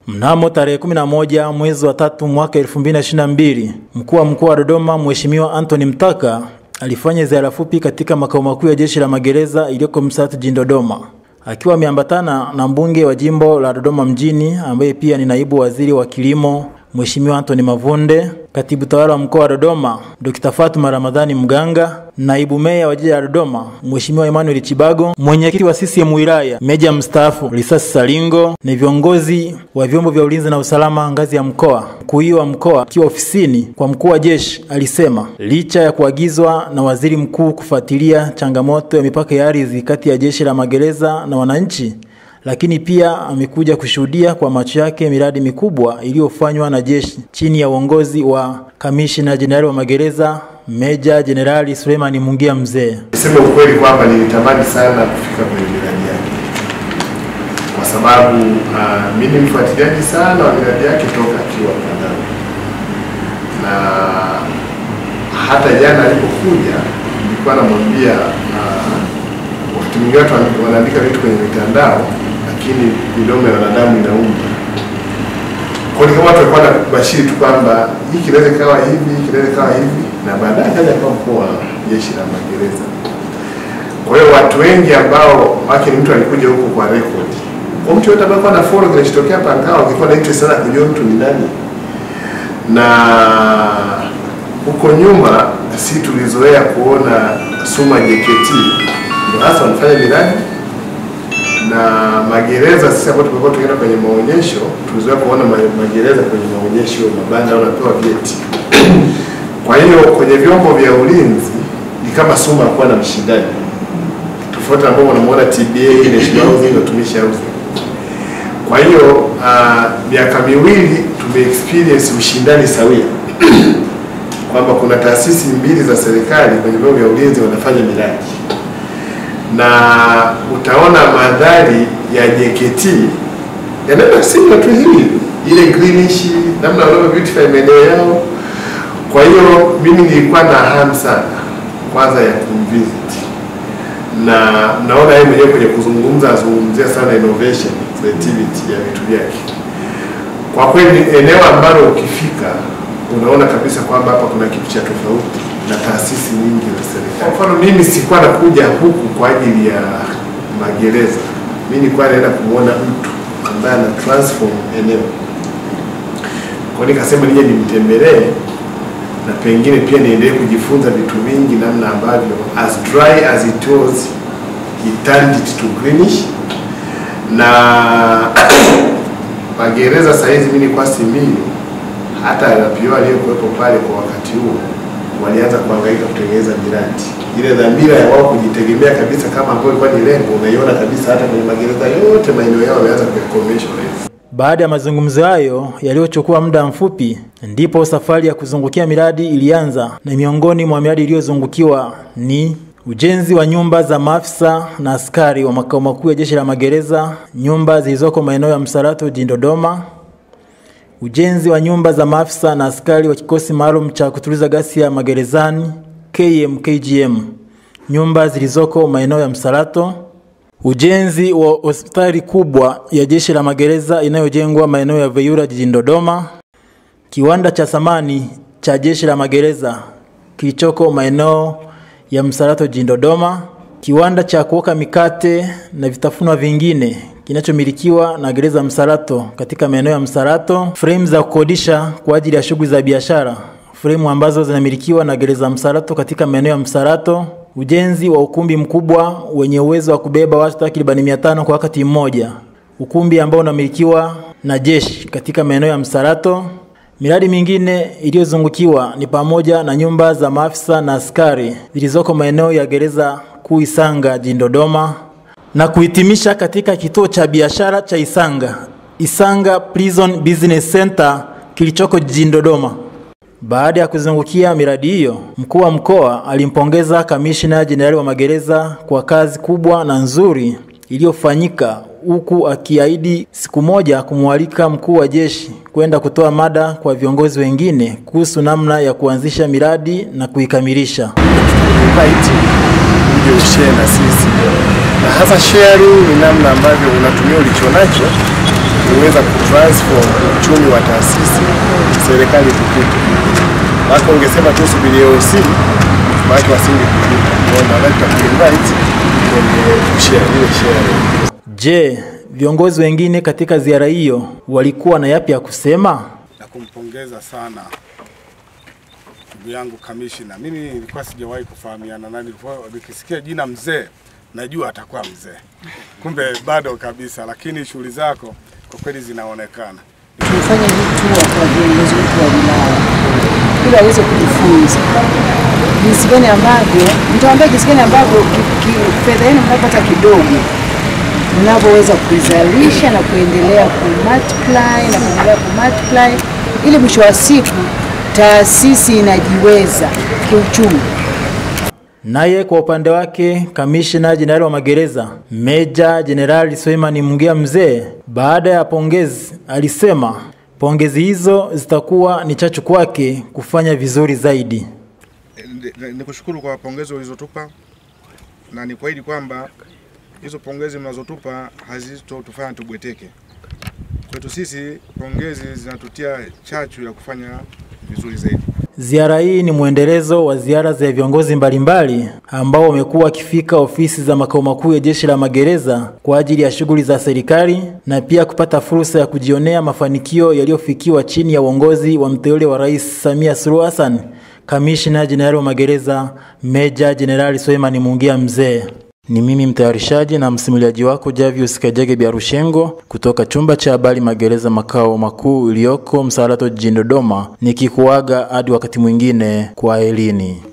Mnamo tarehe 11 mwezi wa tatu mwaka 2022, mkuu wa mkoa wa Dodoma Mheshimiwa Anthony Mtaka alifanya ziara fupi katika makao makuu ya jeshi la magereza iliyoko Msatu jijini Dodoma, akiwa ameambatana na mbunge wa jimbo la Dodoma mjini ambaye pia ni naibu waziri wa kilimo Mheshimiwa Anthony Mavunde, katibu tawala wa mkoa wa Dodoma Dr. Fatuma Ramadhani Mganga, naibu meya wa jiji la Dodoma Mheshimiwa Emmanuel Chibago, mwenyekiti wa CCM wilaya meja mstaafu Risasi Salingo na viongozi wa vyombo vya ulinzi na usalama ngazi ya mkoa. Mkuu huyo wa mkoa akiwa ofisini kwa mkuu wa jeshi alisema licha ya kuagizwa na waziri mkuu kufuatilia changamoto ya mipaka ya ardhi kati ya jeshi la magereza na wananchi lakini pia amekuja kushuhudia kwa macho yake miradi mikubwa iliyofanywa na jeshi chini ya uongozi wa kamishina jenerali wa magereza meja jenerali Suleiman Mungia Mzee. Niseme ukweli kwamba nilitamani sana kufika kwenye miradi yake kwa sababu uh, mimi ni mfuatiliaji sana wa miradi yake toka akiwa mtandao, na hata jana alipokuja nilikuwa namwambia uh, wakati mwingine watu wanaandika vitu kwenye mitandao lakini midomo ya wanadamu inaumba. Kwa hiyo kama watu walikuwa wanabashiri tu kwamba hii kinaweza kawa hivi, hii kinaweza kawa hivi, na baadaye kaja kuwa mkuu wa jeshi la magereza. Kwa hiyo watu wengi ambao wake ni mtu alikuja huko kwa record, kwa mtu yote ambaye na follow kinachotokea Pangao, alikuwa na interest sana kujua mtu ni nani, na huko nyuma si tulizoea kuona Suma JKT ndio hasa wanafanya miradi na magereza. Sisi ambao tumekuwa tukienda kwenye maonyesho, tulizoea kuona magereza kwenye maonyesho, mabanda wanapewa vyeti. Kwa hiyo kwenye vyombo vya ulinzi ni kama Suma akuwa na mshindani tofauti, ambao wanamuona TBA, National Housing, Watumishi Housing. Kwa hiyo miaka uh, miwili tume experience ushindani sawia kwamba kuna taasisi mbili za serikali kwenye vyombo vya ulinzi wanafanya miradi na utaona mandhari ya JKT yanaenda similar tu hivi, ile greenish, namna wanavyo beautify maeneo yao. Kwa hiyo mimi nilikuwa na hamu sana kwanza ya kumvisit, na naona yeye mwenyewe kwenye kuzungumza azungumzia sana innovation, creativity ya vitu vyake. Kwa kweli eneo ambalo ukifika unaona kabisa kwamba hapa kuna kitu cha tofauti na taasisi nyingi za serikali. Kwa mfano mimi sikuwa nakuja huku kwa ajili ya magereza, mimi nilikuwa naenda kumwona mtu ambaye ana transform eneo. Kwa nikasema nije nimtembelee na pengine pia niendelee kujifunza vitu vingi, namna ambavyo as dry as it was he turned it to greenish na magereza saa hizi mimi nilikuwa Simiyu, hata RPO aliyokuwepo pale kwa wakati huo walianza kuhangaika kutengeneza miradi. Ile dhamira ya wao kujitegemea kabisa kama ambayo ilikuwa ni lengo, unaiona kabisa hata kwenye magereza yote maeneo yao wameanza kuyakommercialize. Baada ya mazungumzo hayo yaliyochukua muda mfupi, ndipo safari ya kuzungukia miradi ilianza, na miongoni mwa miradi iliyozungukiwa ni ujenzi wa nyumba za maafisa na askari wa makao makuu ya jeshi la magereza, nyumba zilizoko maeneo ya Msalato jijini Dodoma, ujenzi wa nyumba za maafisa na askari wa kikosi maalum cha kutuliza ghasia magerezani KMKGM, nyumba zilizoko maeneo ya Msalato, ujenzi wa hospitali kubwa ya jeshi la magereza inayojengwa maeneo ya Veyura jijini Dodoma, kiwanda cha samani cha jeshi la magereza kilichoko maeneo ya Msalato jijini Dodoma, kiwanda cha kuoka mikate na vitafunwa vingine kinachomilikiwa na gereza Msalato katika maeneo ya Msalato, fremu za kukodisha kwa ajili ya shughuli za biashara, fremu ambazo zinamilikiwa na gereza Msalato katika maeneo ya Msalato, ujenzi wa ukumbi mkubwa wenye uwezo wa kubeba watu takribani mia tano kwa wakati mmoja, ukumbi ambao unamilikiwa na jeshi katika maeneo ya Msalato. Miradi mingine iliyozungukiwa ni pamoja na nyumba za maafisa na askari zilizoko maeneo ya gereza kuu Isanga jijini Dodoma na kuhitimisha katika kituo cha biashara cha Isanga, Isanga Prison Business Center kilichoko jijini Dodoma. Baada ya kuzungukia miradi hiyo, mkuu wa mkoa alimpongeza kamishna jenerali wa magereza kwa kazi kubwa na nzuri iliyofanyika huku akiahidi siku moja kumwalika mkuu wa jeshi kwenda kutoa mada kwa viongozi wengine kuhusu namna ya kuanzisha miradi na kuikamilisha. invite uje ushare na sisi, na hasa sharing ni namna ambavyo unatumia ulichonacho kuweza kutransform uchumi wa taasisi serikali tukutu. Maana ungesema tu subiri EOC, maana wasingekukuta. Kwa maana tutakuinvite kwenye share ile share. Je, viongozi wengine katika ziara hiyo walikuwa na yapi ya kusema? na kumpongeza sana ndugu yangu kamishina. Mimi nilikuwa sijawahi kufahamiana na nilikuwa nikisikia jina mzee najua atakuwa mzee, kumbe bado kabisa, lakini shughuli zako kwa kweli zinaonekana. Tumefanya hii tour kwa viongozi wetu wa wilaya ili waweze kujifunza jinsi gani ambavyo, nitawaambia jinsi gani ambavyo ki- ki- fedha yenu mnapata kidogo mnavyoweza kuizalisha na kuendelea kumultiply na kuendelea kumultiply ili mwisho wa siku taasisi inajiweza kiuchumi. Naye kwa upande wake kamishna jenerali wa magereza meja jenerali Suleiman Mungia Mzee, baada ya pongezi, alisema pongezi hizo zitakuwa ni chachu kwake kufanya vizuri zaidi. Ni- ni kushukuru kwa pongezi ulizotupa na ni kuahidi kwamba hizo pongezi mnazotupa hazitotufanya tubweteke. Kwetu sisi pongezi zinatutia chachu ya kufanya vizuri zaidi. Ziara hii ni mwendelezo wa ziara za viongozi mbalimbali ambao wamekuwa wakifika ofisi za makao makuu ya jeshi la magereza kwa ajili ya shughuli za serikali na pia kupata fursa ya kujionea mafanikio yaliyofikiwa chini ya uongozi wa mteule wa Rais Samia Suluhu Hassan. Kamishna Jenerali wa magereza Meja Jenerali Suleiman Mungia Mzee. Ni mimi mtayarishaji na msimuliaji wako Javius Kajege Biarushengo kutoka chumba cha habari magereza makao makuu iliyoko Msalato jijini Dodoma, nikikuaga hadi wakati mwingine kwa elini.